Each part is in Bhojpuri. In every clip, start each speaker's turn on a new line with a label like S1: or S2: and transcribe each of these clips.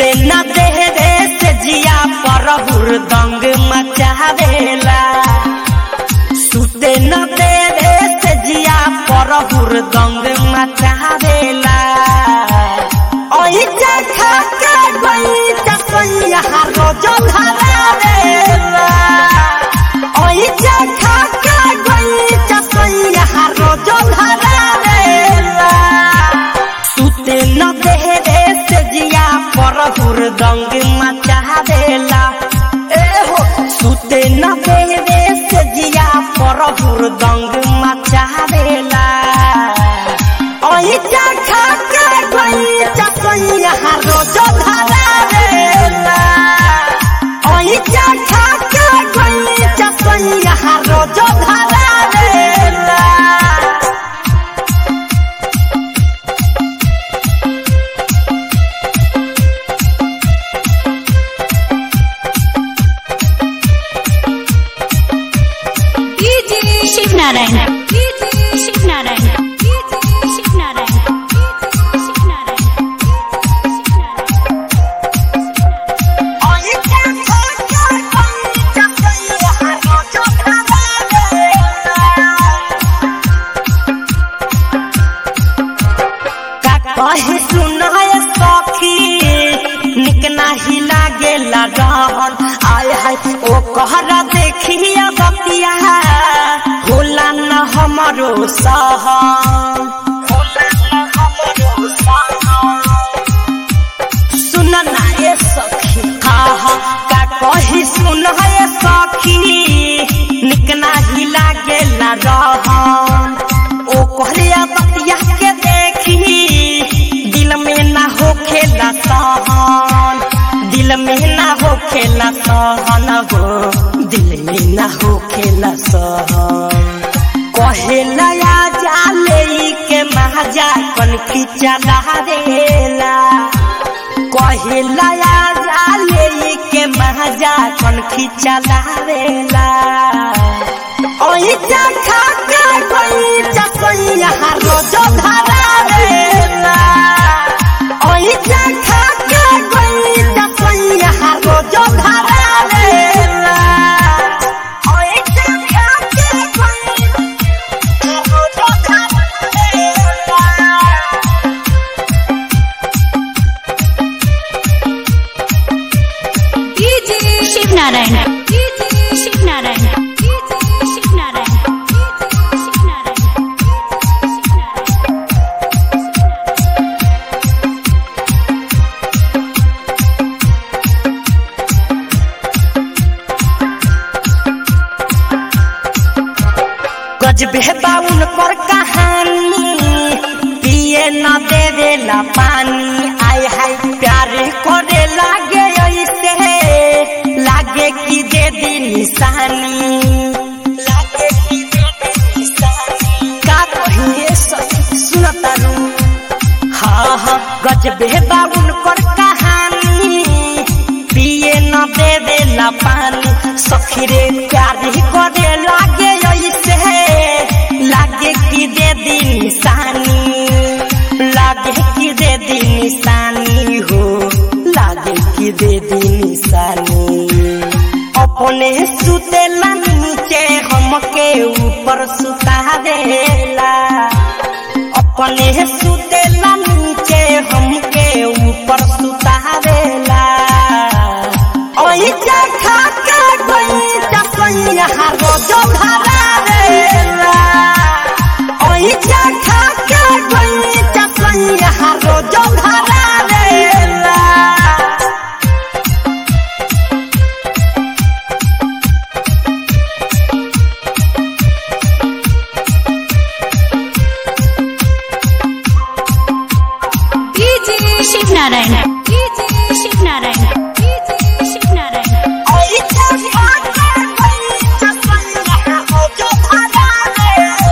S1: सुते न देहरे से जिया पर हुरदंग मचावेला सुते न देहरे से जिया पर हुरदंग मचावेला ओही चखा के गई चसैया रोज धरावेला ओही चखा के गई चसैया रोज धरावेला सुते न देहरे से जिया पर हुरदंग मचावेला ए हो सुते न देहरे से जिया पर हुरदंग मचावेला ओही चखा के गई चसैया रोज धरावेला ओही चखा के गई चसैया रोज धरावेला
S2: शिव नारायण शिव नारायण शिव नारायण शिव नारायण
S1: ओही चखा के गई चसैया रोज धरावेला का कहे सुनाय सखी निक नाही लागेला रहन आय हाय ओ कहरा देखिया बतिया होला न हमरो सहन होला न हमरो सहन सुन ना ये सखी हा हा का कही सुन है सखी निक नाही लागेला रहन ओ कहलिया बतिया के देखी दिल में ना होखेला सहन दिल में ना होखेला सहन हो दिल में ना होखेला सहन कहेला या जाले के महाजा कन खिचा देला कहेला या जाले के महाजा कन खिचा देला ओही चखा के कोई चसैया रोज धरावेला ओही चखा के कोई चसैया रोज धरावेला ओही चखा के कोई रोज धरावेला
S2: शिव नारायण शिव नारायण शिव नारायण शिव नारायण
S1: गजबे बाउन पर कहानी पिए न देवेला पानी आय हाय प्यार करे लागे ऐसे लागे कि दे दी निशानी लागे कि दे दी निशानी का कहिए सुनता रू हाँ हाँ गजबे बाउन पर कहानी पिए न देवेला पानी सखीरे प्यार करे लागे ऐसे लागे कि दे दी निशानी लागे कि दे दी निशानी हो लागे कि दे दी निशानी अपने सुतेला नीचे हमके ऊपर सुता देला अपने सुतेला नीचे हमके ऊपर सुता देला ओही चखा के गई चसैया रोज धरावेला ओही चखा के गई चसैया रोज धरावेला
S2: शिव नारायण शिव नारायण शिव नारायण
S1: ओही चखा के गई चसैया रोज धरावेला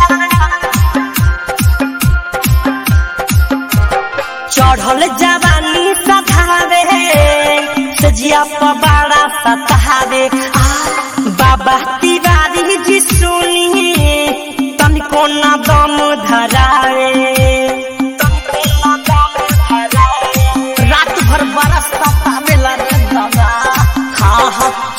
S1: चढ़ल जवानी सधावे सजिया पबाड़ा सतावे आ बाबा तिवारी जी सुनी तनिको न दम धरावे तनिको न दम धरावे। रात भर बरस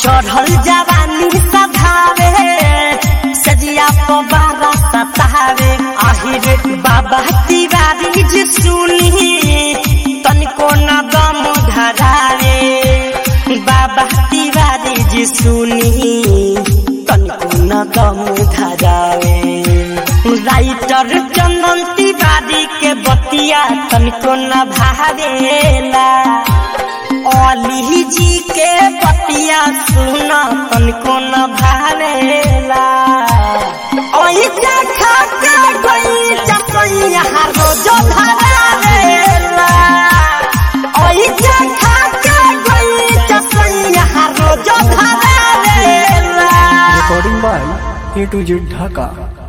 S1: चढ़ल जवानी सधावे सजिया पबारा सतावे आहिर बाबा तिवारी जी सुनी तनिको न दम धरावे बाबा तिवारी जी सुनी तनिको न दम धरावे राइटर चंदन तिवारी के बतिया तनिको न भावेला अली जी के बतिया सुन तनिको न भावेला ओई खा के गई चपैया रोज धरावेला ओई खा के गई चपैया रोज धरावेला
S3: recording by A to Z Dhaka.